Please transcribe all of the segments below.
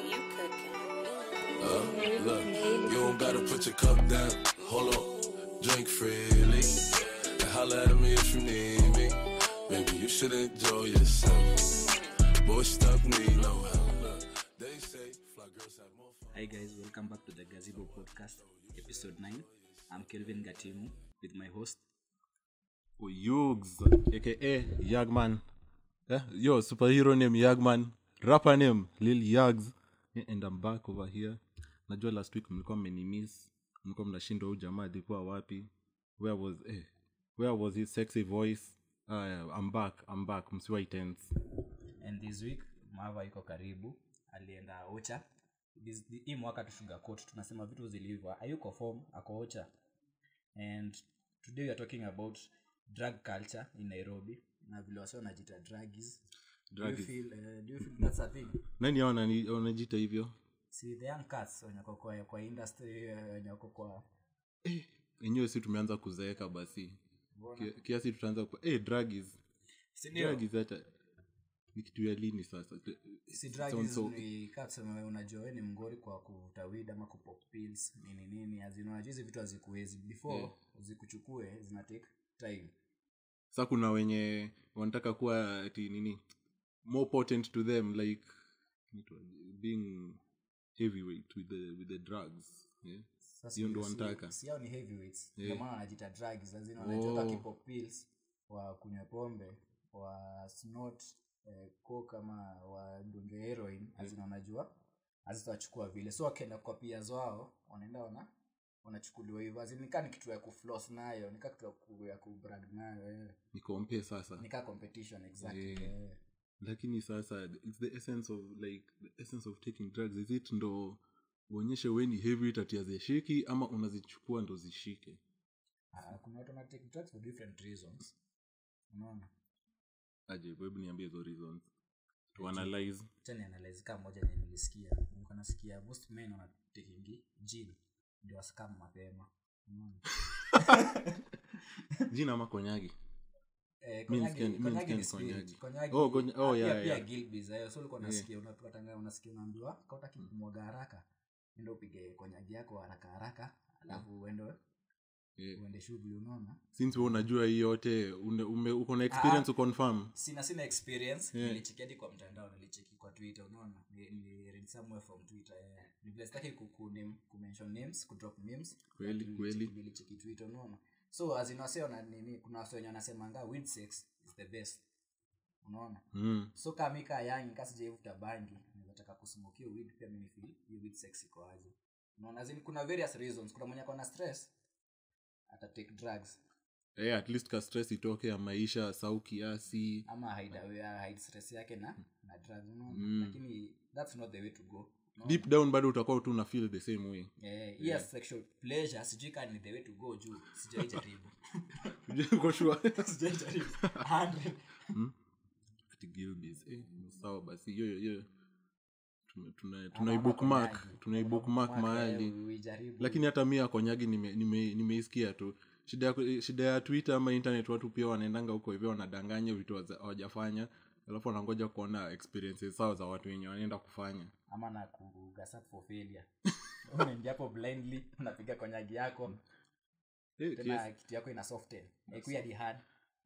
you cooking? Uh, look, you don't gotta put your cup down. Hold on, drink freely. And holla at me if you need me. Maybe you should enjoy yourself. Boy, stuff need no help. Look, they say fly girls have more fun. Hi guys, welcome back to the Gazebo Podcast, episode 9. I'm Kelvin Gatimu with my host. Yugs, aka Yagman. Eh? Yo, superhero name Yagman. Rapper name Lil Yags. Yeah, and I'm back over here. Najua last week mlikuwa mmenimiss. Mlikuwa mnashindwa huyu jamaa alikuwa wapi. Where was eh, where was his sexy voice? Uh, I'm back, I'm back. Msiwai tense. And this week, Mava iko karibu. Alienda Ocha. This, hii mwaka tushuga coat tunasema vitu zilivyo. Hayuko form, ako Ocha. And today we are talking about drug culture in Nairobi. Na vile wasi wanajita druggies. Do you Druggies. feel, uh, do you feel that's a thing? Nani hao wanani- wanajita hivyo? See, the young cats wenye wako kwa, kwa industry, eh, wenye wako kwa Enyewe si tumeanza kuzeeka basi. Ki- Kiasi tutaanza ku eh druggies. Sindio? Druggies hata ni kitu ya lini sasa? si Sounds drugs so- ni kaa tuseme unajua we ni mgori kwa kuvuta weed ama kupop pills nini nini azina unajua hizi vitu hazikuwezi before Yeah. zikuchukue zina take time sa kuna wenye wanataka kuwa ati nini more potent to them like inaitwa- being heavyweight with the, with the drugs yeah? Sasa Hiyo ndo si- wanataka. si hao ni heavyweights Yeah. ndio maana wanajita drugs azina unajua Oh. oh. kipop pills wa kunywa pombe wa snort eh, coke ama wadunge heroin azina unajua hazitawachukua vile so wakienda kwa pia wao wanaenda wana wanachukuliwa hivyo azini nikaa ni kitu ya kuflos nayo nikaa kitu ya ku- ya kubrag nayo eh. nikompe sasa nikaa competition exactly Yeah. eh. lakini sasa it's the essence of like the essence of taking drugs is it ndo uonyeshe we ni heavyweight ati hazishiki ama unazichukua ndo zishike Ah, kuna watu wana take drugs for different reasons unaona aje hebu niambie hizo reasons to analyze acha nianalyze kama moja yenye nilisikia nilikuwa nasikia most men wana taking gin ndio waskam mapema unaona jina ama konyagi Eh, Mi konyagi- nisikia- mi konyagi nisikia ni ni spirit. konyagi. Konyagi- Oh, konya- oh, ah, yeah, pia- pia yeah. Gilbey's, eh, so ulikuwa Yeah. unasikia unapatanga unasikia unaambiwa kautaki kumwaga haraka enda upige konyagi yako haraka haraka alafu uende yeah. uende shughuli unaona since we unajua hii yote une- ume- uko na experience uconfirm sina sina experience Yeah. nilicheki hadi kwa mtandao nilicheki kwa twitter unaona Ni- niliread somewhere from twitter yeah. ni vile sitaki ku- ku- name- kumention names kudrop names Kweli, but kweli. nilicheki- nilicheki twitter unaona so azinaseo nini kuna wase wenye wanasemanga weed sex is the best unaona mm. so kama mika yangi kasijaivuta bangi nataka kusmokia weed pia mimi feel hiyo weed sex iko aje unaona as in kuna various reasons kuna mwenye akona stress ata take drugs yeah, at least ka stress itoke ya maisha sau kiasi ama hide away- hide stress yake na na drugs unaona Mm. lakini that's not the way to go unaona? deep down bado utakuwa tu una feel the same way eh hiya sexual pleasure sijui kama ni the way to go juu sijai jaribu Uko sure? sijai jaribu 100 Ati Gilbey's, eh, sawa basi hiyo hiyo tuna- tuna- Ama tunaibookmark konyagi. tunaibookmark Ama mahali eh, uijaribu. lakini hata mi akonyagi nimeisikia nime, nimeisikia tu shida ya, shida ya twitter ama internet watu pia wanaendanga huko hivyo wanadanganya vitu hawaja- hawajafanya alafu wanangoja kuona experiences sao za watu wenye wanaenda kufanya ama na kugasap for failure unaingia hapo blindly unapiga konyagi yako Eh, tena yes. kitu yako ina soften haikuwa hadi hard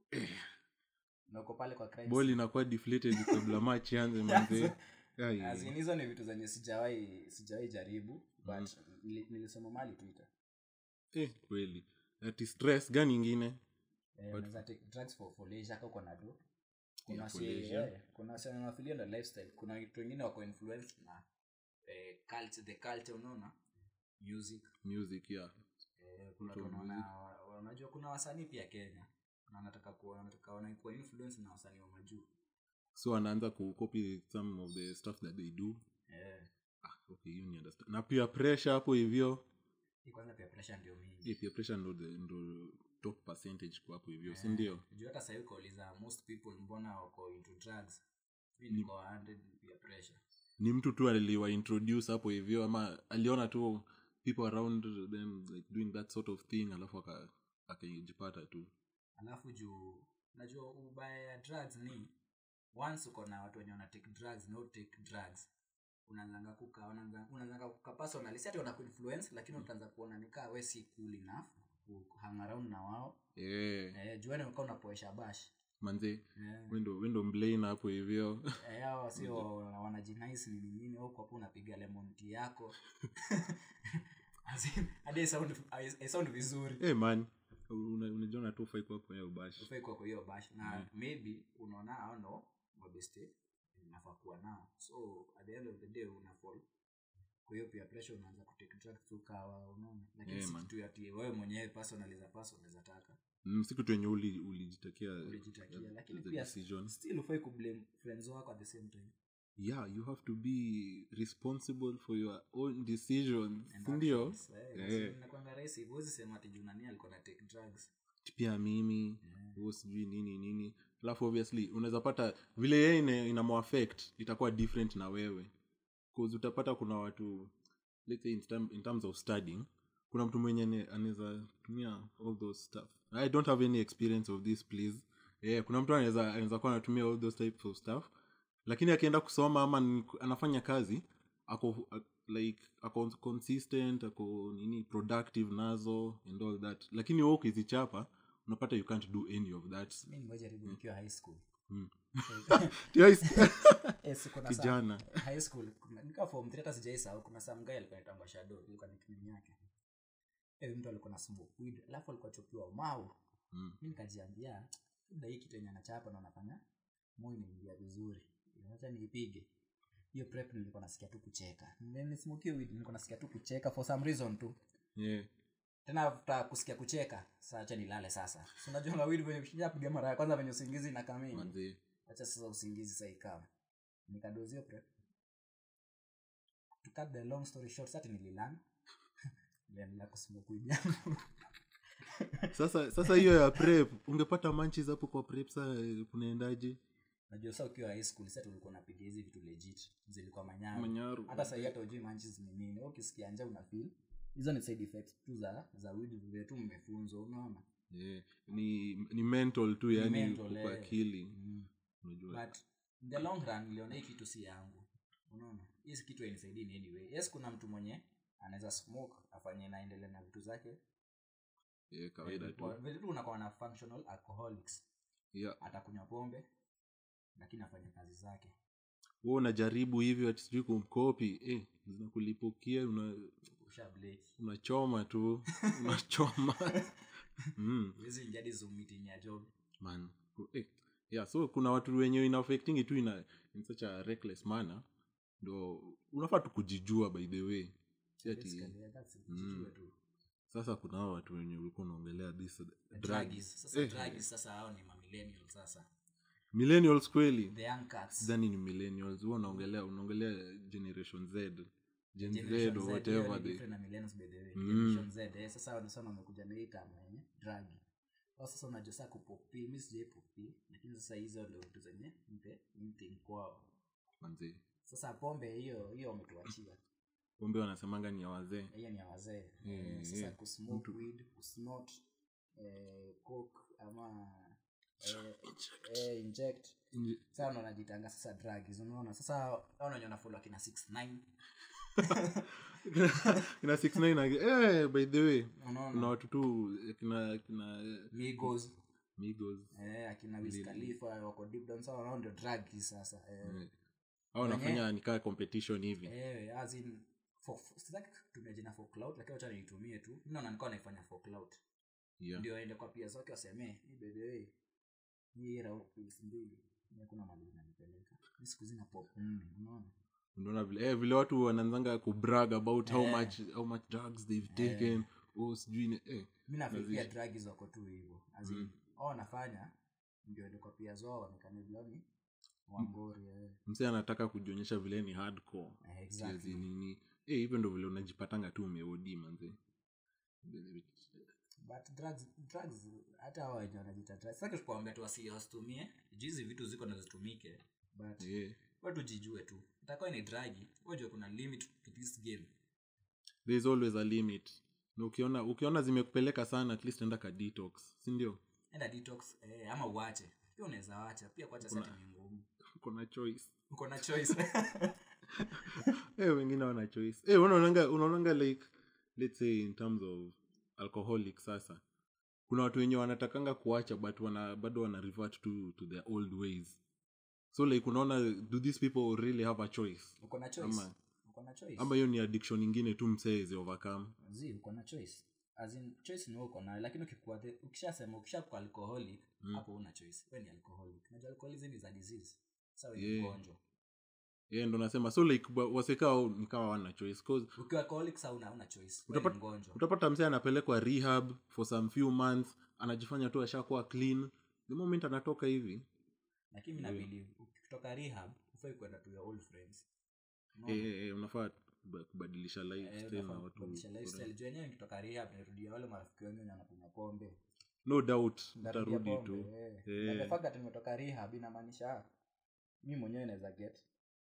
na uko pale kwa crime ball scene. inakuwa deflated kabla match ianze manze Ai, As in, hizo ni vitu zenye sijawahi sijawahi jaribu but nili- nilisoma mali twitter eh, kweli ati stress gani ingine Eh, unaweza take drugs for, for leisure kama uko na do kuna Yeah, for wasi- leisure. eh, kuna wasi wanafilia na lifestyle kuna watu wengine wako influenced na eh, culture the culture unaona music music yeah Eh, kuna Watu wa watu wanaona- wa- unajua kuna wasanii pia kenya na wanataka kuwa wanataka wanaikuwa influence na wasanii wa majuu so anaanza kucopy some of the stuff that they do eh, ah, okay hiyo ni understand na pia pressure hapo hivyo hii kwanza pia pressure ndio mingi eh, pia pressure ndo the- ndo top percentage kwa hapo hivyo si ndio juu hata sahii ukauliza most people mbona wako into drugs mi niko 100 pia pressure ni mtu tu aliwa introduce hapo hivyo ama aliona tu people around them like doing that sort of thing alafu aka- akajipata tu alafu juu najua ubaya ya drugs ni once uko na watu wenye wana take drugs no take drugs unaanzanga kuka unaanza- unaanzanga kuka personally si ati wanakuinfluence lakini utaanza kuona nikaa we si cool enough ku hang around na wao yeah. eh, juani ukaa unapoesha bash manze eh, wendo wendo mlain hapo hivyo eh, hao sio wanajinais nini nini huko hapo unapiga lemon tea yako As in, hadi haisound- hai- haisound vizuri hey man una- unajiona tu ufai kuwa kwenye ubashi ufai kuwa kwa hiyo bash na maybe unaona hao ndo mabeste nafaa kuwa nao so at the end of the day unafall kwa hiyo pia pressure unaanza kutake drugs tu kawa unaona lakini Yeah, si man. kitu ati wewe mwenyewe personally za person unaweza taka Mm, si kitu yenye uli- ulijitakia ulijitakia as- lakini as a pia decision. still ufai kublame friends wako at the same time yeah you have to be responsible for your own decisions And sindio actions, eh, Eh. so inakuanga rahisi huwezi sema ati juu nani alikuwa na take drugs pia mimi huo sijui nini nini alafu obviously unaweza pata vile yeye ina, inamuaffect itakuwa different na wewe bcause utapata kuna watu let's say in, term, in terms of studying kuna mtu mwenye ane- anaweza tumia all those stuff i don't have any experience of this please yeah, kuna mtu anaweza anaweza kuwa anatumia all those types of stuff lakini akienda kusoma ama ni- anafanya kazi ako a- like ako consistent ako nini productive nazo and all that lakini wewe ukizichapa unapata you can't do any of that mi nimejaribu nikiwa high school Yes. Yes, kuna sa- kijana high school kuna- nika form three hata sijaisahau kuna some guy alikuwa anaitwa shadow ilikuwa nickname yake eh mtu alikuwa na smoke weed alafu alikuwa chopiwa mau Mm. mi nikajiambia labda hii kitu yenye anachapa na anafanya moyo inaingia vizuri acha niipige hiyo prep nilikuwa nasikia tu kucheka nismokie weed nilikuwa nasikia tu kucheka for some reason tu yeah. tena after kusikia kucheka saa acha nilale sasa si unajua na weed venye ukishapiga mara ya kwanza venye usingizi na kamini manzi acha sasa usingizi sasa ikama nikadozio prep to cut the long story short sati nililan niliendelea kusmoke weed yangu sasa sasa hiyo ya prep ungepata manchis hapo kwa prep saa kunaendaje najua sa ukiwa high school sasa tulikuwa napiga hizi vitu legit zilikuwa manyaru manyaru hata sahii hata ujui manchis ni nini Wewe ukisikia nja una feel hizo ni side effects tu za za weed vile tu mmefunzwa unaona yeah. ni ni mental tu yani mental, kwa eh. akili mm. unajua but in the long run niliona hii kitu si yangu unaona hii si kitu hainisaidii in anyway yes kuna mtu mwenye anaweza smoke afanye naendelea na vitu zake yeah, kawaida tu Kwa- vile tu unakuwa na functional alcoholics yeah. atakunywa pombe lakini afanye kazi zake wewe unajaribu hivyo ati sijui kumkopi eh, zinakulipukia una usha blake unachoma tu unachoma mm, huwezi ingia hadi Zoom meeting ya job man eh. yeah so kuna watu wenye ina affecting tu ina in such a reckless manner ndo unafaa tu kujijua by the way si ati Basically, that's it. Mm. Jijue tu. sasa kuna hao watu wenye ulikuwa unaongelea this The drug druggies. Sasa Eh, druggies sasa hao ni mamillennial sasa millennials kweli the young cats sidhani ni millennials huwa unaongelea unaongelea generation z gen z Generation or Z, hiyo whatever ni they different na millennials by the way. Mm. Generation Z, eh, sasa wale sana wamekuja na hii kama yenye drug Kwa sasa unajua sasa kupopi mi sijai popi lakini sasa hizo ndio vitu zenye mpe mting kwao manzi sasa pombe hiyo hiyo wametuachia pombe wanasemanga ni ya wazee hiyo ni ya wazee Yeah, Eh, sasa yeah. kusmoke weed kusnort eh, coke ama eh, eh, inject Inje- sasa ndo wanajitanga sasa drugs unaona sasa aunanya nafollow akina 69 kina 69 age- eh, by the way kuna unaona watu tu eh, kina kina eh, migos migos eh, akina Wiz Khalifa wako deep down sawa wao ndio drugs sasa eh, eh, au wanafanya nikaa competition hivi eh, as in for, for, sitaki kutumia jina for cloud lakini wacha niitumie tu mimi naona nikawa naifanya for cloud yeah. ndio aende kwa pia zake wasemee hii by the way hii raundi pils mbili Mimi hakuna mali inanipeleka Mimi siku zina pop nne unaona unaona vile eh, vile watu wanaanzanga kubrag about how Eh. much how much drugs they've taken oh sijui ni- eh. mi nafikiria drugs wako tu hivyo as in wao wanafanya ndio aende kwa pia zao waonekane vile ni wangori eh. mse anataka kujionyesha vile ni hardcore Eh, exactly. Siezi nini eh, hivyo ndo vile unajipatanga tu umeodi manze but drugs drugs hata hao wenye wanajita drugs sasa tukuambia tu wasi- wasitumie juu hizi vitu ziko na zitumike but eh. watu jijue tu itakuwa ni dragi wajua kuna limit to this game there is always a limit na ukiona ukiona zimekupeleka sana at least enda ka detox sindio enda detox eh, ama uache pia unaweza wacha pia kuacha sati ni ngumu kuna choice uko na choice Eh, wengine wana choice Eh, unaonanga unaonanga like let's say in terms of alcoholic sasa kuna watu wenye wanatakanga kuacha but wana, bado wana revert to, to their old ways so like unaona do these people really have a choice uko na choice Ama- uko na choice ama hiyo ni addiction ingine tu mseezi overcome zi uko na choice As in, choice ni wewe uko nayo lakini ukikuwa the- ukishasema ukishakuwa alcoholic hapo una choice wewe ni alcoholic unajua alcoholism is a disease sasa wewe ni Yeah. mgonjwa yeah, ndo nasema so like wa- wasekao ni kama wana choice cause ukiwa alcoholic sasa una una choice wewe ni Utapata- mgonjwa utapata msee anapelekwa rehab for some few months anajifanya tu ashakuwa clean the moment anatoka hivi lakini mimi na believe ukitoka rehab ufai kwenda to your old friends No. eh, eh, eh, unafaa kuba- kubadilisha Eh, lifestyle na unafaa watu kubadilisha lifestyle juu wenyewe nikitoka rehab nirudia wale marafiki wengi wenye wanakunywa pombe no doubt Nitarudia utarudi pombe, tu eh. Eh. Na the fact that nimetoka rehab inamaanisha mi mwenyewe naweza get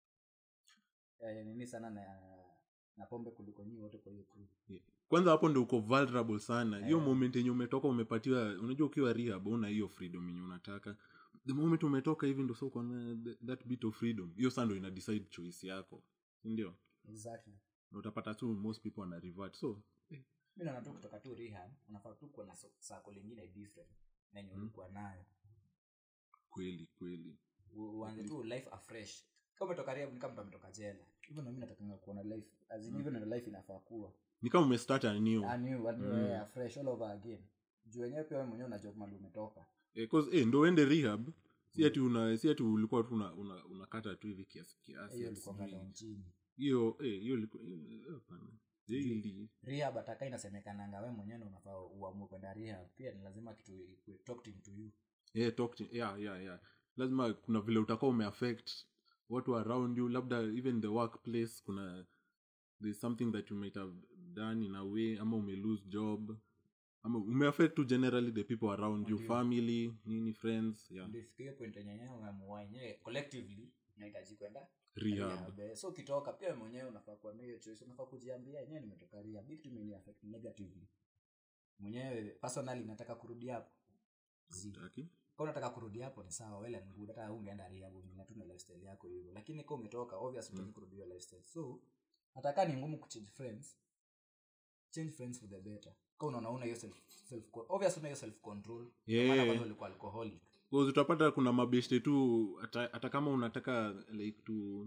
eh, nini sana na na pombe kuliko nyii wote kwa hiyo crew Yeah. kwanza hapo ndo uko vulnerable sana hiyo Eh. moment yenye umetoka umepatiwa unajua ukiwa rehab una hiyo freedom yenye unataka the moment umetoka hivi ndo sa uko na th- that bit of freedom hiyo saa ndo ina decide choice yako ndio exactly na utapata tu most people wana revert so mi naona tu kutoka tu rehab unafaa tu kuwa na so- sako lingine different na yenye ulikuwa nayo kweli kweli U- uanze tu life afresh kama umetoka rehab ni kama mtu ametoka jela hivyo na mimi natakanga kuona life as in hivyo ndio life inafaa kuwa ni kama umestart a new a new a new eh, afresh all over again juu wenyewe pia wewe mwenyewe unajua mali umetoka eh, cause eh, ndo uende rehab si ati una si ati ulikuwa tu una- una- unakata tu hivi kiasi kiasi hiyo ati ilikuwa sijui. down chini hiyo eh, hiyo ilikuwa eh, hapana daily rehab ataka inasemekananga we mwenyewe ndo unafaa uamue kwenda rehab pia ni lazima kitu ikue talking to you yeah, talk to, yeah, yeah, yeah. lazima kuna vile utakuwa umeaffect watu around you labda even the workplace kuna there's something that you might have done in a way ama ume lose job ama umeaffect to generally the people around you family nini friends yeah ndio ifike hiyo point yenye yenyewe umeamua yenyewe collectively unahitaji kwenda rehab rehab eh. so ukitoka pia wewe mwenyewe unafaa kuwa na hiyo choice unafaa kujiambia yenyewe nimetoka rehab hii kitu imeni affect negatively mwenyewe personally nataka kurudi hapo Zi. Utaki? kama unataka kurudi hapo ni sawa well and good hata ungeenda rehab ungena tu na lifestyle yako hivyo lakini kama umetoka obviously utaki kurudi hiyo lifestyle so nataka ni ngumu kuchange friends change friends for the better kama unaona una hiyo self self obviously una hiyo self control Yeah. maana kwanza ulikuwa alcoholic Because utapata kuna mabeshte tu hata hata kama unataka like to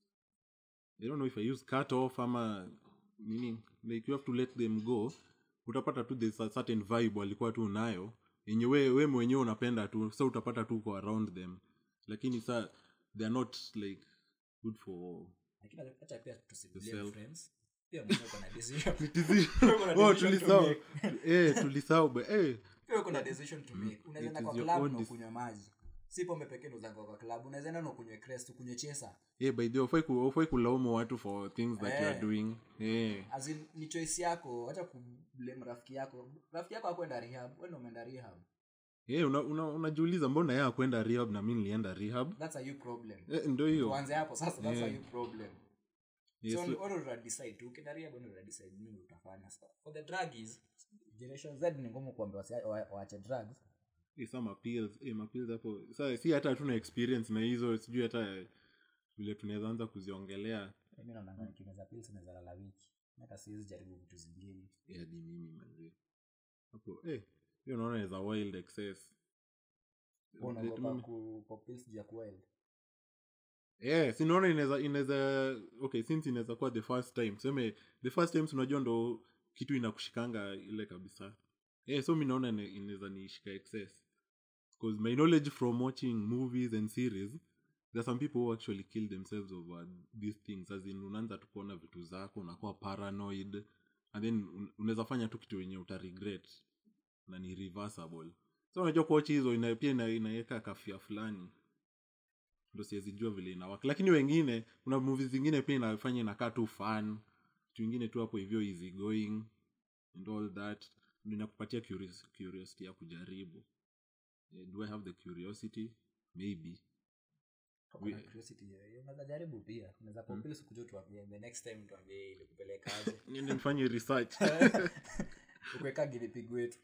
i don't know if i use cut off ama nini like you have to let them go utapata tu there's a certain vibe walikuwa tu nayo yenye we, we mwenyewe unapenda tu sa utapata tu uko around them lakini sa they are not like good for lakini acha pia tusiblame Yourself. friends pia mwenyewe uko na decision oh, decision to tulisahau make. eh, tulisahau but, eh, pia uko na decision to make unaweza enda It kwa is your club own na dec- ukunywe maji si pombe pekee ndo zako kwa club unaweza enda na ukunywe crest ukunywe chesa eh, by the way, hufai ku- hufai kulaumu watu for things that you are Eh. doing eh. as in, ni choice yako acha kublame rafiki yako rafiki yako akwenda rehab wewe ndo umeenda rehab Eh, una, una, unajiuliza mbona yeye akwenda rehab na mi nilienda rehab that's a you problem eh, ndo hiyo tuanze hapo sasa that's a Yeah. you problem Yes, so so- wewe ndo decide tu ukienda rehab wewe ndo decide nini utafanya Sasa, for the druggies generation Z ni ngumu kuambia wasi- wa- waache drugs eh, sa mapills eh, mapills hapo sa si hata hatuna experience na hizo sijui hata vile tunaweza anza kuziongelea mi naonanga nikimeza pills naweza lala wiki hata siwezi jaribu vitu zingine Eh, hadi mimi manzi hapo eh, hiyo naona is a wild excess Wewe unaogopa Mimi- ku pop pills juu ya kuwild yeah, sinaona inaweza inaweza okay since inaweza kuwa the first time seme the first times unajua ndo kitu inakushikanga ile kabisa yeah, so mi naona ina- inaweza niishika excess because my knowledge from watching movies and series there are some people who actually kill themselves over these things as in unaanza tu kuona vitu zako unakuwa paranoid and then un- unaweza fanya tu kitu wenye utaregret na ni reversible so unajua kuochi hizo ina, pia ina- inaweka kafia fulani ndo siwezi jua vile inawaka lakini wengine kuna movies zingine pia inafanya inakaa tu fun kitu ingine tu hapo hivyo easy going and all that Ndio inakupatia curios- curiosity ya kujaribu Eh, do i have the curiosity maybe Kama una curiosity hiyo, hiyo unaweza jaribu pia unaweza pop pills kuja tuambie the next time tuambie ilikupelekaje niende nifanye research ukuweka gilipig wetu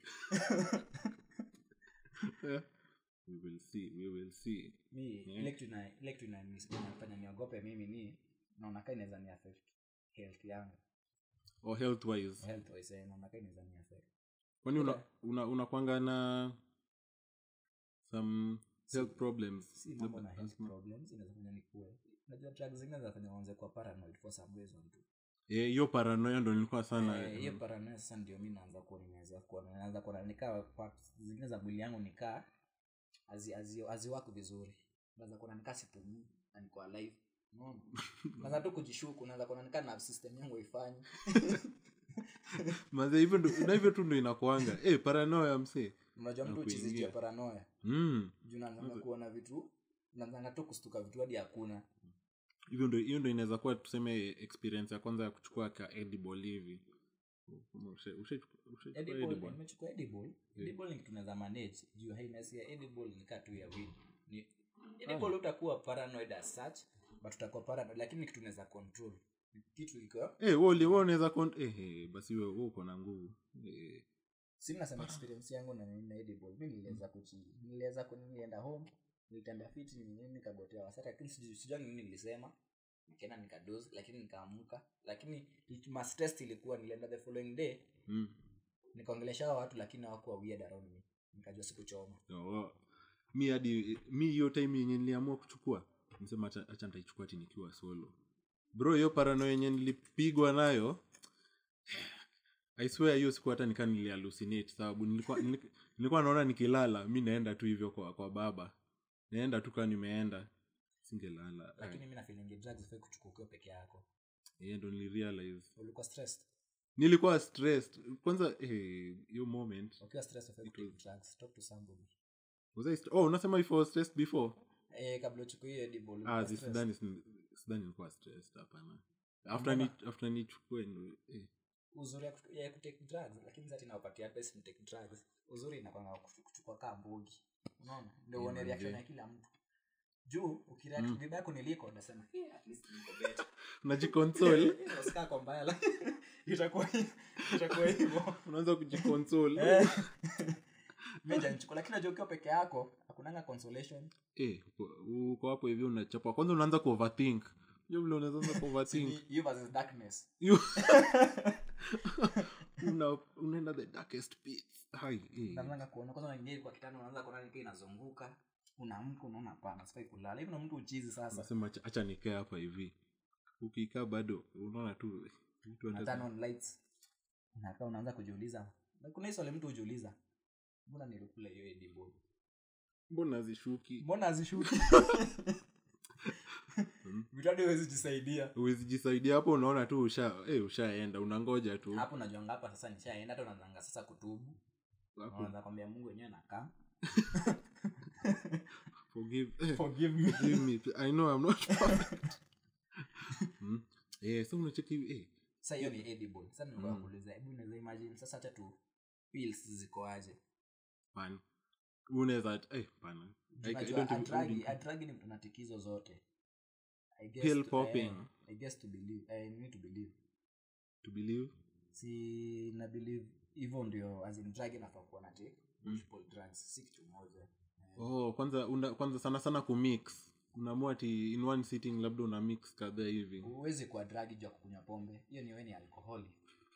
we will see we will see mi ile kitu ina- ile kitu ina- inafanya niogope mimi ni naona kaa inaweza ni affect health yangu or health wise health wise eh, naona kaa inaweza ni affect kwani una, Yeah. una, unakwanga na some health problems si mambo na Labda health asthma. problems inaweza fanya nikue unajua drugs zingine zinafanya uanze kuwa paranoid for some reason tu Eh, hiyo paranoia ndo nilikuwa sana Eh, hiyo mm, paranoia sasa ndio mi naanza kuwa nimeweza kuwa naanza kuwa nikaa parts zingine za mwili yangu nikaa hazi- hazi- haziwaki vizuri naanza kuwa nikaa sipumui na niko alive unaona naanza tu kujishuku naanza kuwa nikaa nerve system yangu haifanyi maze hivyo ndo- na hivyo tu ndo inakuanga eh, paranoia msee unajua mtu Nakuingia. uchizijia paranoia mm. juu naanzanga kuona vitu naanzanga tu kustuka vitu hadi hakuna hivyo ndo hiyo ndo inaweza kuwa tuseme experience ya kwanza ya kuchukua ka edible hivi Usha- usha- ushachukua edible edible? nimechukua edible edible ni kitu tunaweza manage juu hainess ya edible ni kaa tu ya weed ni edible utakuwa paranoid as such but utakuwa paranoid lakini ni kitu tunaweza control Ni kitu iko Eh, wewe uli- wewe unaweza kon- eh, eh, basi wewe wewe uko na nguvu eh, si nasema experience yangu na nini na edible mi niliweza kuchi niliweza ku nilienda home nilitembea fiti nini nini nikagotea wasati lakini sijui sijui ni nini nilisema nikaenda nikadoze lakini nikaamuka lakini it- mas test ilikuwa nilienda the following day mm. nikaongelesha hao watu lakini hawakuwa weird around me nikajua sikuchoma Oh, mi hadi mi hiyo time yenye niliamua kuchukua nisema acha acha nitaichukua ati nikiwa solo bro hiyo parano yenye nilipigwa nayo i swear hiyo siku hata nikaa nilihallucinate sababu nilikuwa, nilikuwa, nilikuwa naona nikilala mi naenda tu hivyo kwa, kwa baba naenda tu kaa nimeenda singelala lakini mi nafilingi drugs fai kuchukua ukiwa peke yako hiyo ndo nilirealize ulikuwa stressed nilikuwa stressed kwanza eh, hiyo moment ukiwa stressed ufai It kutake was- drugs talk to somebody was I st- oh unasema if I was stressed before eh kabla uchukue hiyo edible ah ulikuwa zi- stressed. sidhani sidhani nilikuwa stressed hapana after ni after nichukue ndo eh. uzuri ya kutu- ya kutake drugs lakini zati nawapatia pesa ni take drugs uzuri inakwanga kuchu- kuchukua kaa mbugi unaona ndio Yeah, uone reaction manze. ya kila mtu juu ukireact Mm. vibaya kuniliko unasema "Eh, at least niko better." unajiconsole Eh, usikaa kwa mbaya la- itakuwa itakuwa hivyo unaanza kujiconsole Eh. Mimi hajanichukua, lakini najua ukiwa peke yako hakunanga consolation eh uko- uko hapo hivi unachapa kwanza unaanza kuoverthink hiyo vile unaanza Si kuoverthink ni you versus darkness You- una unaenda the darkest pits hai eh. unaanza kuona kwanza unaingia kwa kitanda unaanza kuona nikaa inazunguka unaamka unaona hapana sifai kulala hivi na mtu uchizi sasa unasema acha- acha nikae hapa hivi ukikaa bado unaona tu eh, vitu una hata- turn on lights unakaa unaanza kujiuliza na kuna hii swali mtu hujiuliza mbona nilikula hiyo edible mbona zishuki mbona azishuki vitu hadi huwezi jisaidia uwezi jisaidia hapo unaona tu usha eh, ushaenda unangoja tu hapo najuanga hapa sasa nishaenda hata unaanzanga sasa kutubu Hapo, unaanza kwambia mungu wenyewe nakaa forgive eh, forgive me forgive me i know i'm not perfect hmm? eh so unacheki eh sasa hiyo ni edible sasa nilikuwa Mm. nakuuliza hebu unaweza imagine sasa hata tu pills ziko aje pan unaweza eh pana I- I Unajua, don't even- adragi don't- adragi ni mtu na tikizo zote I guess Pill to- popping. eh, I guess to believe I need to believe to believe si na believe hivyo ndio as in drug inafaa kuwa na take Mm. multiple drugs si kitu moja Eh, oh kwanza una, kwanza sana sana kumix unaamua ati in one sitting labda una mix kadhaa hivi huwezi kuwa drug juu ya kukunywa pombe hiyo ni wewe ni alcoholic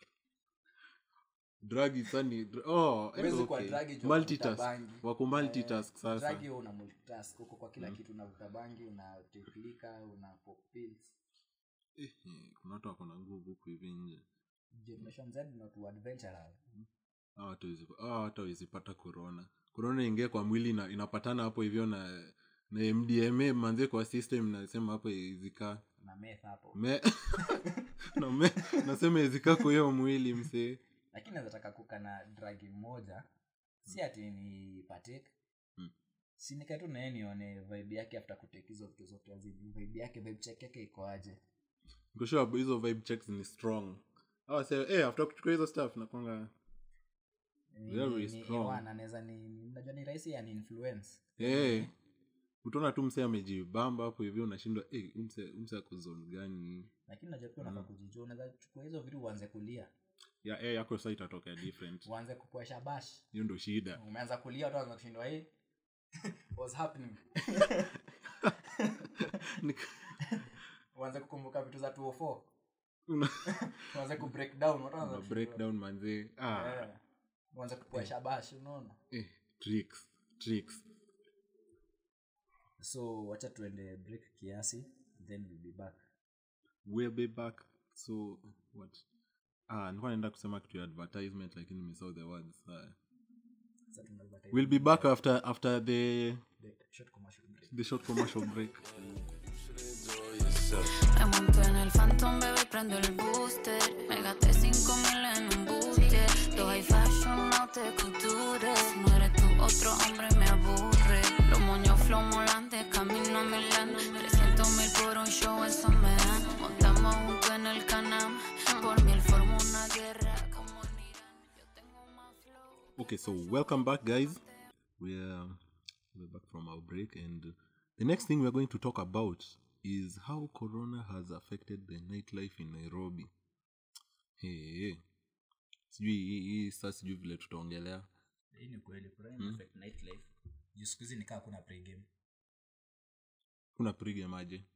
drug sani dr- oh eh, huwezi kuwa okay. drug juu ya kuvuta multitask bangi wako multitask Eh, sasa drug hiyo una multitask uko kwa kila Mm. kitu unavuta bangi una take liquor una pop pills eh, eh, kuna watu wako na nguvu huku hivi nje generation z not adventurous Hawa watu hawezi- hawa watu hawezi pata corona corona ingia kwa mwili na inapatana hapo hivyo na na mdma manzie kwa system nasema hapo izikaa na meth hapo me na me nasema izikaa kwa hiyo mwili msee lakini naweza taka kuka na dragi moja si ati ni partake Mm. si nikae tu naye nione vibe yake after kutake hizo vitu zote azini vibe yake vibe check yake iko aje nikoshua hizo vibe checks ni strong awa say eh after kuchukua hizo stuff nakwanga Ni- Very ni- strong. ni wana, naweza ni ni- unajua ni rahisi yani influence eh utaona tu msee amejibamba hapo hivyo unashindwa eh umse umse ako zone gani lakini najua pia unafaa kujijua unaweza chukua hizo vitu uanze kulia ya eh yako sasa itatokea different uanze kupoesha bash hiyo ndo shida umeanza kulia watu wanaanza kushindwa hey what's happening Nik- uanze kukumbuka vitu za 204 Una- uanze ku break down watu wanaanza una kushindwa. breakdown manzee ah, Eh, uanze kupua shabashi unaona eh, tricks tricks so wacha tuende break kiasi then we'll be back we'll be back so what ah nilikuwa naenda kusema kitu ya advertisement lakini nimesahau the words ah. sasa tunapata we'll be back after after the break, short commercial break the short commercial break Enjoy yourself. Me monto en el Phantom, bebé, prendo el booster. Me gasté 5 mil en un booster. Los high fashion no te cultures. Si no eres tú, otro hombre me aburre. Los moños flow molantes, camino a Milán. 300 mil por un show, eso me dan. Montamos juntos en el canal. Por mí él formó una guerra como en Irán. Yo tengo más flow. okay so welcome back guys we're we're back from our break and the next thing we're going to talk about is how corona has affected the nightlife in nairobi hey, hey. sijui hii- hii saa sijui vile tutaongelea hii ni kweli corona affect nightlife juu siku hizi nikaa kuna pregame kuna pregame aje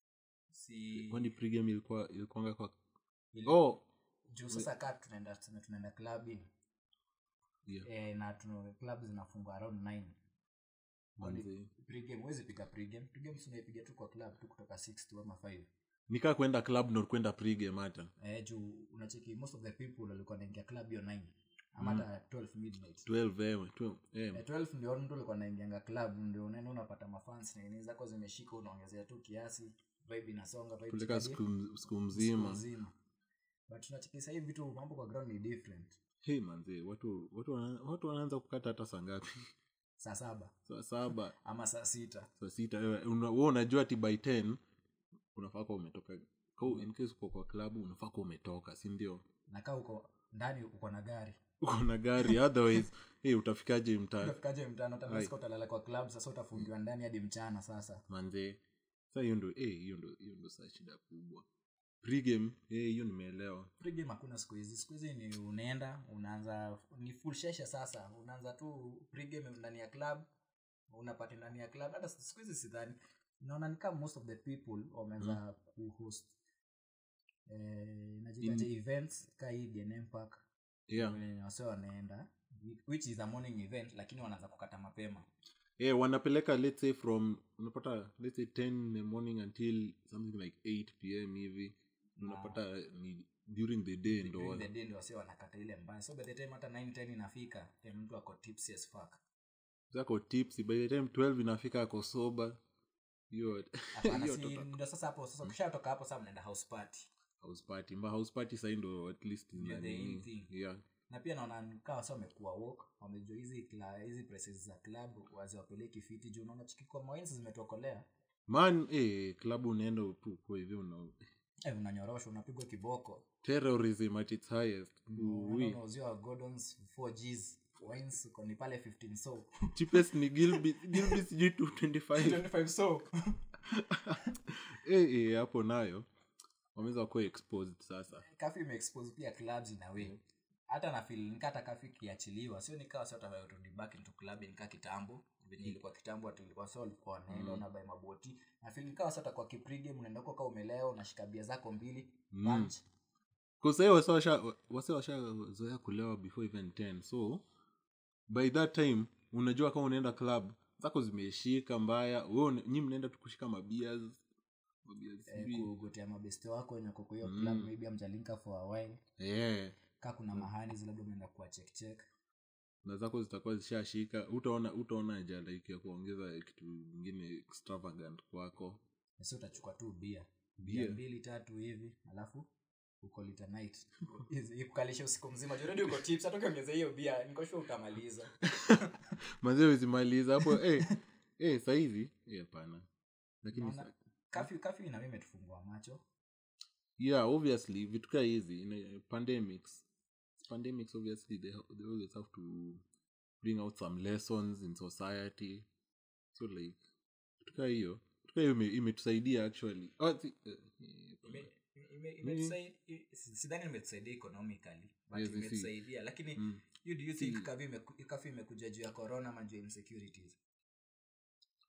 si kwani pregame ilikuwa ilikuanga kwa ili- oh juu sasa kaa tunaenda tuseme tunaenda clubbing yeah eh, na tuna club zinafungwa around 9 manze pregame huwezi piga pregame pregame si unaipiga tu kwa club tu kutoka 6 to ama 5 nikaa kwenda club nor kwenda pregame hata eh, juu unacheki most of the people walikuwa naingia club hiyo 9 ama hata 12 midnight 12 eh, 12 eh, Eh, 12 ndio mtu alikuwa naingianga club ndio unaenda unapata mafans na nini zako zimeshika unaongezea tu kiasi vibe inasonga vibe kuleka chikadi, siku m- siku siku mzima nzima but tunacheki sasa hivi vitu mambo kwa ground ni different hey manze watu watu wana- watu wanaanza kukata hata saa ngapi saa saba saa saba ama saa sita saa sita eh, una- wewe unajua ati by 10 unafaa kuwa umetoka Kwa- in case uko kwa klabu unafaa kuwa umetoka si ndio nakaa uko ndani uko na gari uko na gari otherwise hey, utafikaje mtaa utafikaje mtano hata Ai. unasikia utalala kwa club sasa utafungiwa ndani hadi mchana sasa manze sa hiyo ndo eh, hiyo ndo hiyo ndo saa shida kubwa pregame eh, hiyo nimeelewa pregame hakuna siku hizi siku hizi ni unaenda unaanza ni full shesha sasa unaanza tu pregame ndani ya club unapata ndani ya club hata siku hizi sidhani naona ni kama most of the people wameanza kuhost eh, najitaje events ka hii DNM park yeah wenye wase wanaenda which is a morning event lakini wanaanza kukata mapema eh, wanapeleka let's say from unapata let's say 10 in the morning until something like 8 pm hivi unapata ni during the day ndo during the day ndio wase wanakata ile mbaya so by the time hata 9 10 inafika eh, mtu ako tipsy as fuck zako tips by the time 12 inafika ako soba hiyo Hapana, hiyo si tota- ndio sasa hapo sasa ukishatoka hapo sasa mnaenda house party house party mba house party sai ndo at least Ndio the nani- in thing. yeah na pia naona nikaa wasa wamekuwa wok wamejua hizi kla- hizi prices za club waziwapeleki fiti juu unaona chiki kwa mawinsi zimetokolea man eh, klabu unaenda tu kwa hivyo una eh, unanyoroshwa unapigwa kiboko terrorism at its highest Unaenda Ui. unauziwa gordons 4 gs wines uko ni pale 15 so cheapest ni gilby gilby sijui 225 25 so eh eh, hapo nayo wameweza kuwa exposed sasa kafi imeexpose pia clubs in a way hata na feel nika hata kafi kiachiliwa sio nikawa sio tawarudi back into club nika kitambo venye ilikuwa kitambo ati ilikuwa sio walikuwa wanaenda unabai maboti na feel nikawa sio kwa kiprige mnaenda huko kama umelewa unashika bia zako mbili punch kusahii wase washazoea kulewa before even 10 so by that time unajua kama unaenda club zako zimeshika mbaya we nyi mnaenda tu kushika mabias mabias eh, sijui. kugotea mabeste wako wenye wako kwa hiyo club maybe amjalinka for a while Eh, ka kuna mahani labda umeenda kuwa check check na zako zitakuwa zishashika utaona utaona haja like ya kuongeza kitu ingine extravagant kwako si utachukua tu bia Bia. bia mbili tatu hivi alafu uko lita night Hizi- ikukalisha usiku mzima joredi uko tips hata ukiongeza hiyo bia nikoshua utamaliza mazee wezimaliza hapo eh, eh, sahizi eh, hapana lakini Naona- sa- kafyu kafyu na mimi imetufungua macho yeah obviously vitu kaa hizi in a- pandemics pandemics obviously they, ha- they always have to bring out some lessons in society so like vitu kaa hiyo vitu kaa hiyo ime- imetusaidia actually oh, si, eh, eh, Ime- ime- imetusai- i- si- sidhani imetusaidia economically but Yes, I see. imetusaidia lakini Mm. you do you think kafyu imeku- kafyu imekuja juu ya corona ama juu ya insecurities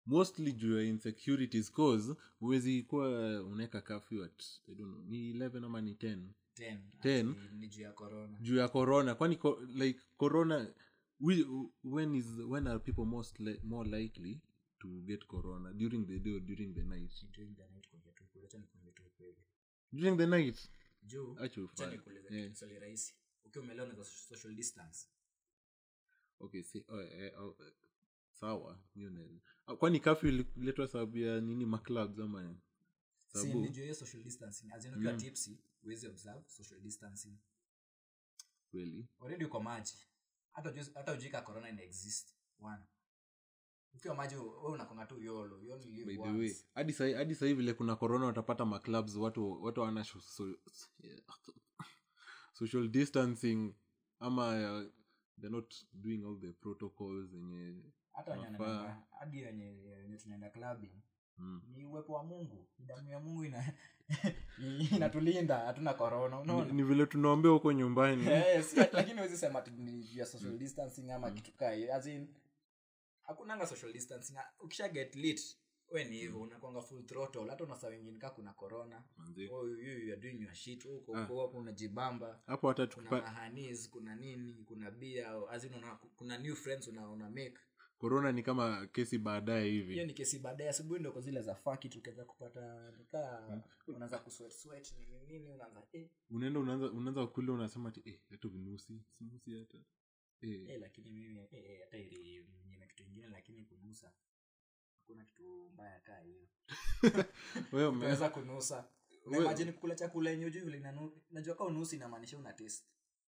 mostly juu ya insecurities cause huwezi kuwa unaweka kafyu at I don't know, ni 11 ama ni 10 10 10. ati ni juu ya corona juu ya corona kwani ko, like corona we, when is when are people most li, more likely to get corona during the day or during the night During the night kuongea tu ukweli, acha nikuambie tu ukweli. during the night juu Acha acha ufanye. nikuulize Yeah. kitu swali rahisi ukiwa umelewa unaweza social distance okay si, oh, eh, oh, eh, sawa hiyo na- ah, kwani kafyu ililetwa sababu ya nini maclubs ama nini? si sababu nijua hiyo social distancing as in ukiwa tipsy huwezi observe social distancing kweli already uko maji hata ujui- hata ujika corona ina exist one ukiwa maji we unakonga tu yolo you only live by the once. way hadi sahi hadi sahi vile kuna corona watapata maclubs watu watu wana so, so, social distancing ama uh, they're not doing all the protocols zenye hata wenye Wanafaa. wanaenda- hadi wenye wenye tunaenda clubbing mm. ni uwepo wa mungu damu ya mungu ina inatulinda hatuna corona ni, unaona ni vile tunaombea huko nyumbani Eh, si ati- lakini huwezi sema ati ni juu ya social distancing ama kitu kaa hiyo. As in, hakunanga social distancing ukisha get lit we ni hivyo unakwanga full throttle hata unasa wengine kaa kuna corona Manze. oh, you, you are doing your shit huko Ah. huko hapo unajibamba hapo hata kuna tukipa mahanis kuna nini kuna bia azin una, kuna new friends una, una make corona ni kama kesi baadaye hiyo hivi ni kesi baadaye asubuhi ndo kwa zile za faki tukiweza kupata nikaa unaanza kusweat sweat nini nini unaanza eh, unaenda unaanza unaanza kule unasema ati eh, hata vinusi sinusi hata eh, eh, lakini mimi eh, eh, hata ili nyingine kitu ingine lakini kunusa hakuna kitu mbaya kaa hiyo wewe ume- unaweza kunusa We- naimajini kukula chakula yenye ujui vile inanu- najua kaa unusi inamaanisha una taste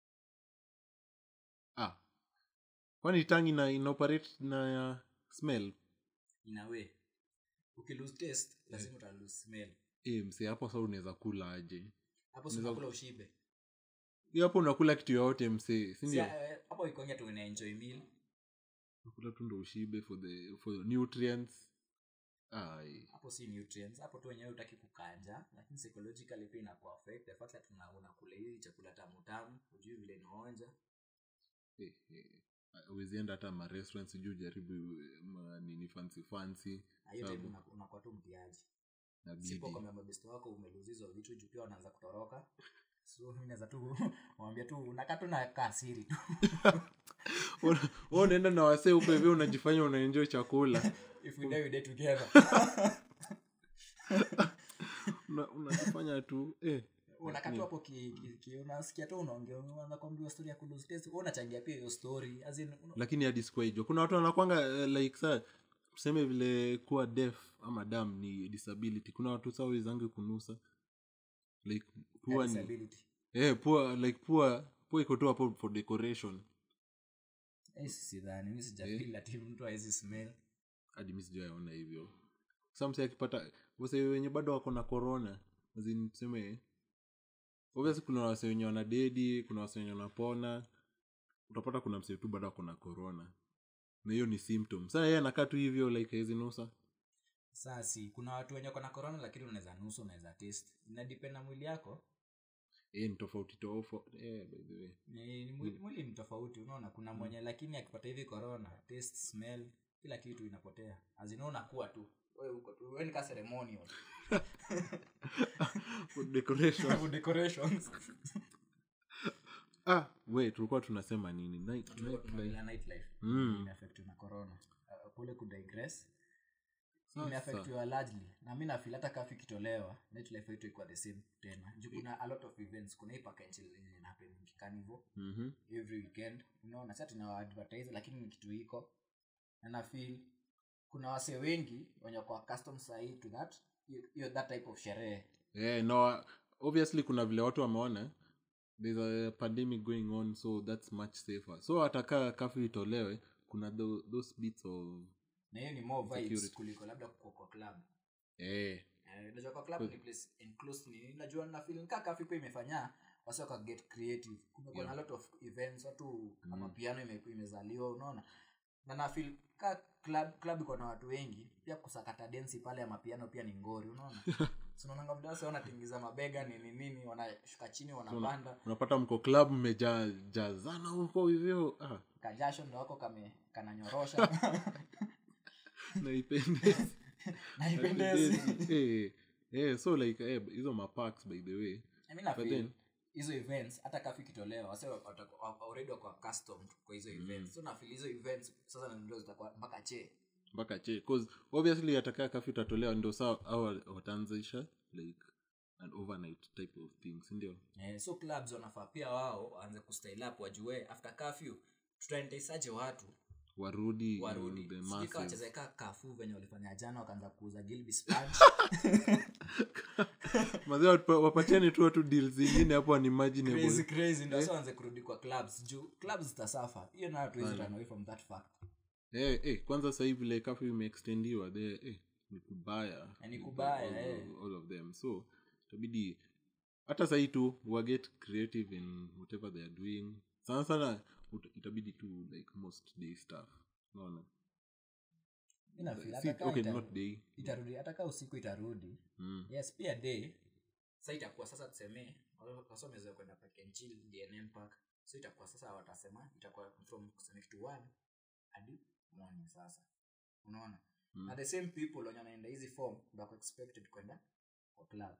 ah kwani tangi ina inoperate na uh, smell ina way ukilose taste lazima uta lose smell eh, mse hapo sasa unaweza kula aje hapo si unakula ushibe hiyo hapo unakula kitu yoyote mse Si, sindio eh, hapo ikonge tu una enjoy meal unakula tu ndo ushibe for the for nutrients ai hapo si nutrients hapo tu wenyewe utaki kukanja lakini psychologically pia inaku affect the fact that una- unakula hii chakula tamu tamu ujui vile inaonja eh, eh. uwezienda hata marestaurant sijuu jaribu eh, ma, nini fancy fancy na hiyo time Sababu una- unakuwa tu mtiaji inabidi. sipo kwamba mabesto wako umeluzizo vitu juu pia wanaanza kutoroka so mi naweza tu wambia tu unakaa tu na kasiri tu Una- wewe unaenda na wasee huko hivi unajifanya unaenjoy chakula if we die we die together Una- unajifanya tu eh. unakaa tu hapo ki, ki, ki, unasikia tu unaongea unaanza kuambiwa story ya kulose taste wewe unachangia pia hiyo story as in una- lakini hadi sikuwaijua kuna watu wanakwanga uh, like saa tuseme vile kuwa deaf ama dam ni disability kuna watu saa wezange kunusa like pua ni disability eh, pua like pua pua iko tu hapo for decoration Eh, sidhani mi sijafeel ati mtu awezi smell hadi mi sijaona hivyo sa mse akipata wase wenye bado wako na corona azin tuseme obviously kuna wase wenye wana dedi kuna wase wenye wanapona utapata kuna mse tu bado ako na corona na hiyo ni symptom saa yeye anakaa tu hivyo like hawezi nusa sasi kuna watu wenye kona corona lakini unaweza nusu unaweza taste inadepend na mwili yako eh, ni tofauti tofauti eh, by the way ni, ni mwili, mwili ni tofauti unaona kuna mwenye lakini akipata hivi corona taste smell kila kitu inapotea azina unakuwa tu wewe uko tu wewe ni ka ceremonial For decoration For decorations ah we tulikuwa tunasema nini night, Tulikuwa night, tunaongelea nightlife Mm. imeaffectiwa na corona uh, kule kudigress Sasa. imeaffectiwa largely na mi nafil hata kafu ikitolewa nightlife yetu ikuwa the same tena juu kuna a lot of events kuna hii pakenchil yenye inahappen kikanivo Mhm. every weekend unaona sa tuna advertise lakini ni kitu iko na nafil kuna wase wengi wenye kwa custom sahii to that hiyo- hiyo that type of sherehe yeah, no obviously kuna vile watu wameona there's a pandemic going on so that's much safer so atakaa kafu itolewe kuna tho, those bits of na hiyo ni more vibes Security. kuliko labda kwa kwa club eh, Eh, unajua kwa club ni place enclosed ni najua na feeling kaka kafi pia imefanya wasi waka get creative kumekuwa na Yeah. a lot of events watu kama piano ime, imezaliwa unaona na na feel ka club club iko na watu wengi pia kusakata densi pale ya mapiano pia ni ngori unaona sinaonanga vile wasi wanatingiza mabega nini nini wanashuka chini wanapanda unapata mko club mmejaa jazana huko hivyo ah, kajasho ndo wako kame kananyorosha naipendezi naipendezi Eh, eh, so like eh, hizo maparks by the way I mean, I But feel then- hizo events hata kafu ikitolewa wase wata- wa- already wako accustomed kwa hizo events so nafil hizo events sasa ndio zitakuwa mpaka che mpaka che cause obviously atakaa kafi utatolewa ndio saa au wataanzisha like an overnight type of thing sindio eh, so clubs wanafaa pia wao waanze kustyle up wajue after curfew tutaendaisaje watu warudi warudi in the Sijui kama masses wacheze kaa kafu venye walifanya jana wakaanza kuuza Gilby Sponge. mazee wapa- wapatiane tu watu deal zingine hapo crazy unimaginable crazy ndio sasa waanze kurudi kwa clubs juu clubs zitasafa hiyo nayo hatuwezi run away from that fact eh, eh, kwanza sahii vile kafu imeextendiwa the eh, ni kubaya Eh, ni kubaya, all, eh. all of them so itabidi hata sahii tu waget creative in whatever they are doing sana sana ut- itabidi tu like most day stuff naona Mi na feel Si- hata kama okay ita- not day itarudi hata kaa usiku itarudi mm. yes pia day sa itakuwa sasa tuseme wasomeweza kwenda park and chill dnm park so itakuwa sasa watasema itakuwa from kuseme kitu one hadi morning sasa unaona Mm. na the same people wenye wanaenda hizi form ndako expected kwenda kwa club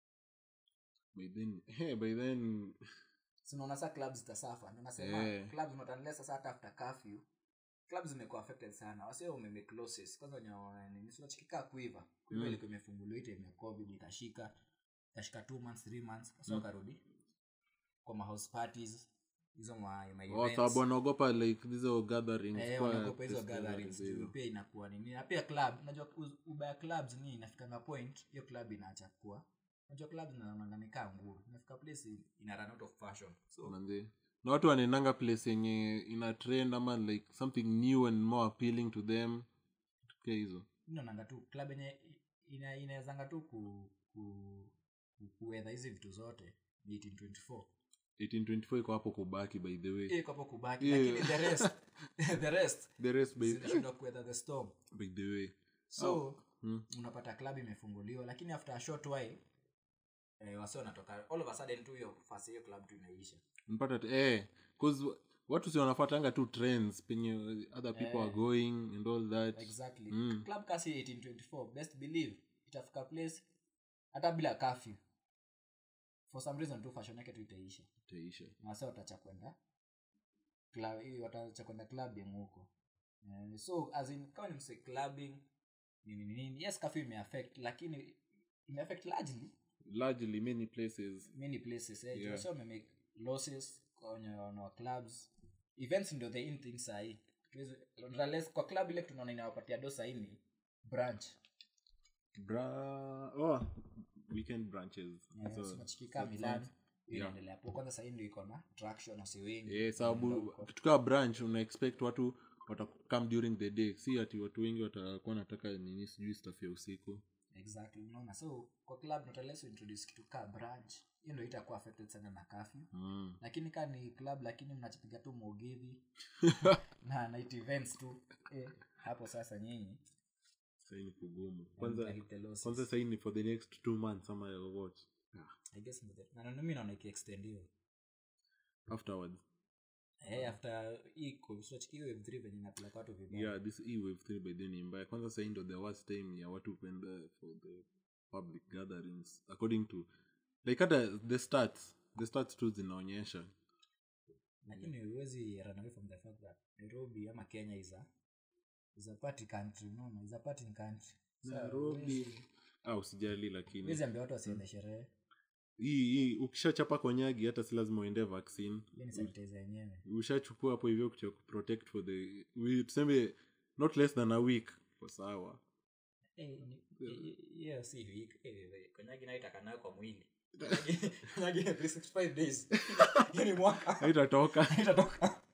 by then hey, by then so unaona saa clubs zitasafa ndio nasema Eh. clubs not unless sasa hata after curfew clubs zimekuwa affected sana wasio umemake losses kwanza wenye wana- nini sio chikikaa kuiva kuiva Mm. ilikuwa imefunguliwa hii time ya covid ikashika ikashika 2 months 3 months sasa wakarudi kwa ma house parties hizo ma, ma oh, events. sababu wanaogopa like hizo gatherings Eh, kwa wanaogopa hizo festivals gatherings hizo. juu pia inakuwa nini na pia club unajua uz- ubaya clubs ni inafikanga point hiyo club inaacha kuwa unajua club zinaonanga nikaa nguo inafika place ina run out of fashion so manze na watu wanaendanga place yenye ina trend ama like something new and more appealing to them tukia hizo naonanga tu club yenye ina- inawezanga tu ku, ku, ku, kuwedha hizi vitu zote ni 1824 1824 iko hapo kubaki by the way Hiyo iko hapo kubaki Yeah. lakini the rest the rest the rest by, zinashindwa kuwedha the storm by the way so mm. unapata club imefunguliwa lakini after a short while eh, wasi wanatoka all of a sudden tu hiyo fasi hiyo club tu inaisha mpata t- eh, 'cause wa- watu si wanafatanga tu trends penye other people are going and all that exactly Mm. club kasi 1824 best believe itafika place hata bila curfew for some reason tu fashion yake tu itaisha itaisha na wase watacha kwenda club hii watacha kwenda clubbing huko Eh, so as in kama ni mse clubbing nini nini nini yes curfew imeaffect lakini imeaffect largely largely many places many places eh, Yeah. yeah. wamemake losses kwenye wana clubs events ndio the in thing sahii Unless kwa club ile tunaona inawapatia do sahii ni branch Bra- oh, weekend branches Eh, So, so nachikika that milan sounds- hiyo yeah. inaendelea po kwanza sahii ndio iko na traction wasi wengi eh, sababu wanaenda huko. kitu kaa branch una expect watu watakam during the day si ati watu wengi watakuwa nataka nini sijui staff ya usiku exactly unaona so kwa club not unless you introduce kitu kaa branch hiyo ndio itakuwa affected sana na curfew mm. lakini kaa ni club lakini mnachipiga tu mogidhi na night events tu eh, hapo sasa nyinyi sahii ni kugumu kwanza mtahit the losses. kwanza sahii ni for the next two months ama ya what I guess ni the- na na mimi naona ikiextendiwa afterwards eh after hii covid hiyo wave 3 venye inapeleka watu vibaya yeah this e wave 3 by then ni mbaya kwanza sahii ndo the worst time ya watu kwenda for the public gatherings according to like hata the stats the stats tu zinaonyesha lakini huwezi run away from the fact that nairobi ama kenya is a is a party country unaona is a party country So, nairobi huwezi- ah usijali lakini huwezi ambia watu wasiende sherehe hii hii ukishachapa konyagi hata si lazima uende vaccine hiyo ni sanitizer yenyewe ushachukua hapo hivyo kucha kuprotect for the we, tuseme not less than a week kwa sawa Eh, ni- eh, hiyo si week eh, konyagi nayo itaka nayo kwa mwili Konyagi- konyagi ni 365 days hiyo ni mwaka haitatoka itatoka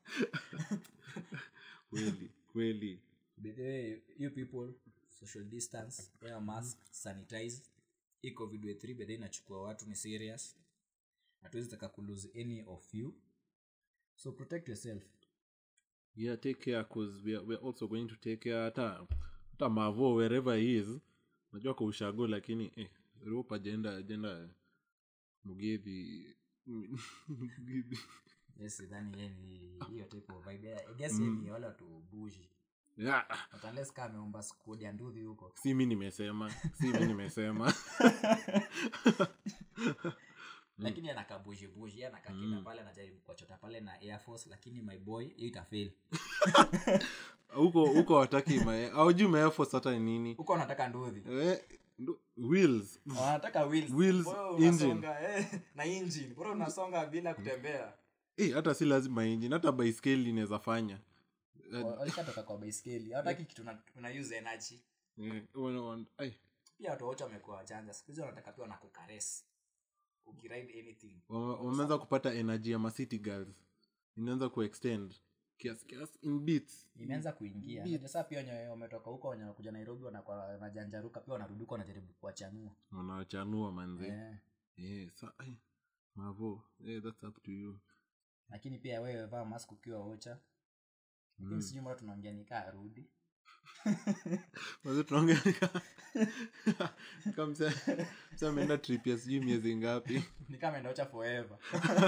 kweli kweli By the way, you people social distance wear mask sanitize hii covid way 3 bedhe inachukua watu ni serious hatuwezi taka kulose any of you so protect yourself yeah take care cause we are, we are also going to take care hata hata mavo wherever he is najua kwa ushago lakini eh, rope agenda agenda mugedhi Mugithi. yes sidhani yeye ni hiyo type of vibe i guess yeye ni wale watu bushi yeah. But unless kama ameomba squad ya nduthi huko si mi nimesema si mi nimesema lakini anakabujibuji anakakita pale anajaribu kuwachota pale na air force lakini my boy hiyo itafail huko huko wataki aujui maefos hata ni nini huko wanataka nduthi eh, ndo- wheels wanataka wheels. Wheels, Bora engine. unasonga, eh, na engine bora unasonga bila kutembea Eh, hata si lazima injini hata baiskeli inaweza fanya Eh, walishatoka kwa baiskeli hawataki kitu una- una use energy eh, wana- wana- ai, pia watu wote wamekuwa wachanja siku hizi wanataka pia wanakukares ukiride anything wame- wameanza kupata energy ya macity girls inaanza kuextend kiasi kiasi in beats imeanza kuingia Unajua sasa pia wenye wametoka huko wenye kuja nairobi wanakuwa wanajanjaruka pia wanarudi huko wanajaribu kuwachanua wanawachanua manzi Eh, yeah, sa, ai, mavo yeah, that's up to you lakini pia wewe vaa mask ukiwa ocha lakini sijui mbona tunaongea nikaa arudi Mazi tunaongea nika- nika mse- mse ameenda trip ya sijui miezi ngapi nikaa ameenda ocha forever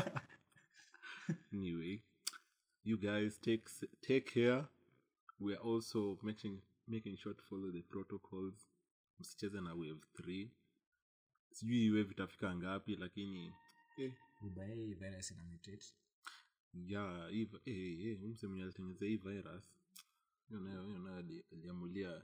anyway you guys take s- take care we are also making making sure to follow the protocols msicheze na wave 3 sijui hii wave itafika ngapi lakini eh, ubae hii virus ina mutate ya hii vi- eh, eh, huyu mse mwenye alitengeneza hii virus hiyo nayo hiyo nayo ali- aliamulia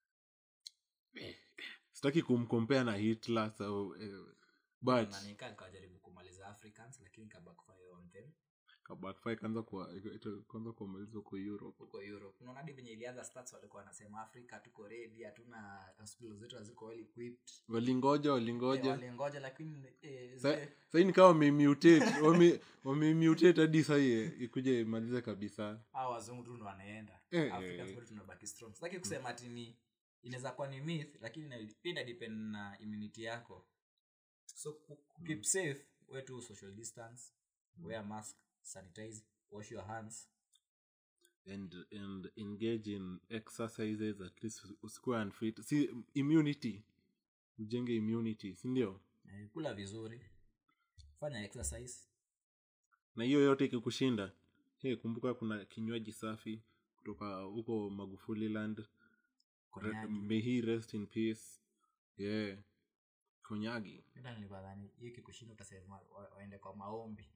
eh, sitaki kumkompea na hitler so eh, but na nikaa nikawajaribu kumaliza africans lakini kabackfire on them backfire kaanza kuwa kwanza kuamalizwa kwa europe huko europe unaona hadi venye ilianza stats walikuwa wanasema afrika tuko ready hatuna hospital zetu haziko well equipped walingoja Eh, walingoja walingoja lakini eh, Sa- zile- sahii ni kama wamemutate wame- wamemutate hadi sahii ikuja imalize kabisa hawa wazungu tu ndo wanaenda Eh, Africans eh. bado tunabaki strong sitaki kusema ati ni inaweza kuwa ni myth lakini ina- pia ina depend na immunity yako so ku- ku- keep safe we tu social distance wear mask sanitize wash your hands and and engage in exercises at least usikuwe unfit si immunity ujenge immunity sindio eh, kula vizuri fanya exercise na hiyo yote ikikushinda hey, kumbuka kuna kinywaji safi kutoka huko magufuli land Re- konyagi may he rest in peace yeah konyagi ila nilibadhani hiyo kikushinda utasema wa- waende kwa maombi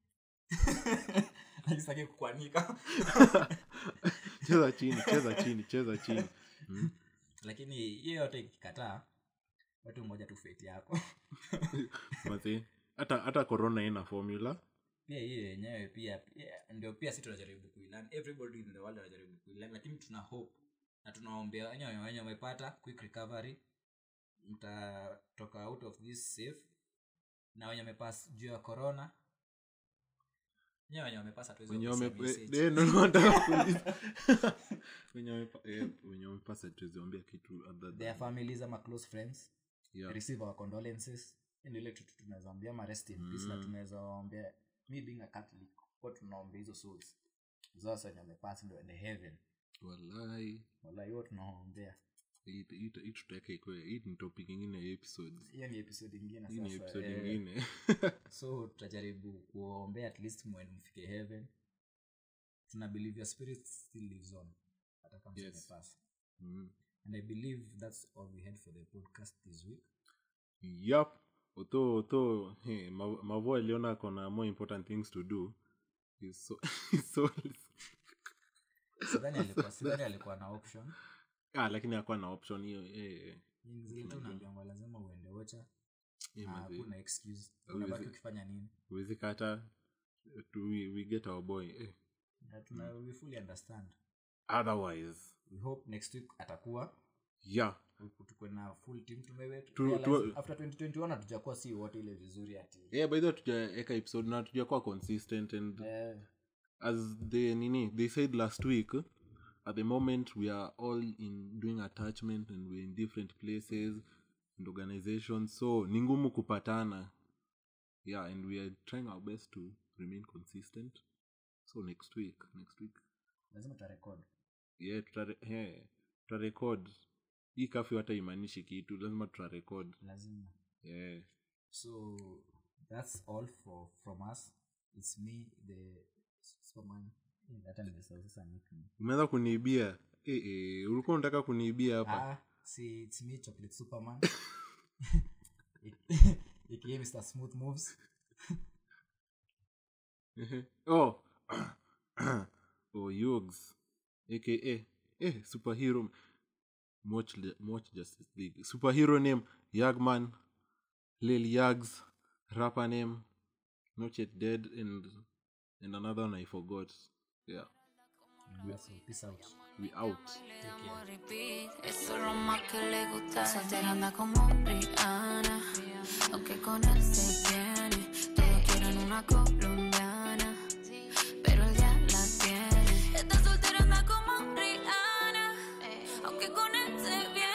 akisaki kukwanika cheza chini cheza chini cheza chini mm. lakini hiyo yote ikikataa watu mmoja tu feti yako Mazi, hata hata corona ina formula pia hiyo yenyewe pia pia- ndio pia si tunajaribu kuilan everybody in the world anajaribu kuilan lakini tuna hope na tunaombea wenyewe wenye wamepata quick recovery mtatoka out of this safe na wenye wamepass juu ya corona wenyewe wenye wamepasa tu hizo wenye pesa wame- message. eh, ndo nataka kuuliza. Wenye wamepa- eh, wenye wamepasa tuweziambia kitu other their than- families ama close friends yeah. receive our condolences Hii ndio ile kitu tunaweza ombea ma rest in peace na tunaweza ombea me being a catholic kwa tunaombea hizo souls zote wenye wamepasi ndio ende heaven Wallahi, wala hiyo tunaombea hii- hii hii tutaweka ikuwe hii ni topic ingine ya episodes hiyo ni episode ingine hii ni sasa episode eh, ingine so tutajaribu kuombea at least mwende mfike heaven tuna believe your spirit still lives on hata kama Yes. yes. pass mm. and i believe that's all we had for the podcast this week yep although although hey, Ma- mavo aliona kona more important things to do He's so, he's so sidhani alikuwa sidhani alikuwa na option ah, lakini akuwa na option hiyo eh, Ni zile tu unaambiwa lazima uende ocha eh, na mazi. hakuna excuse Hauwezi- unabaki ukifanya nini huwezi kata tu- we, we get our boy eh. na tuna we fully understand otherwise we hope next week atakuwa yeah tukwe na full team tumewe Tu- realize tu- after 2021 hatujakuwa si wote ile vizuri ati yeah, by the way tujaeka episode na tujakuwa consistent and eh, as they nini they said last week at the moment we are all in doing attachment and we're in different places and organizations so ni ngumu kupatana yeah and we are trying our best to remain consistent so next week next week lazima tutarekod yeah tutare, hey, tutarekod hii kafyu hata imaanishi kitu lazima tutarekod lazima yeah. so that's all for from us it's me the superman Eh, hata nimesahau sasa nickname umeanza kuniibia eh, eh, ulikuwa unataka kuniibia hapa ah, si it's me chocolate superman aka mr smooth moves Ehe. oh oh yugs aka eh superhero watch, watch justice league superhero name yagman lil yags rapper name not yet dead and and another one i forgot yeah yeah, so peace out we out Amo repeat, Eso es lo más que le gusta. Soltera anda como Rihanna. Aunque con él se viene. Todos quieren una colombiana. Pero él ya la tiene. Esta soltera anda como Rihanna. Aunque con él se viene.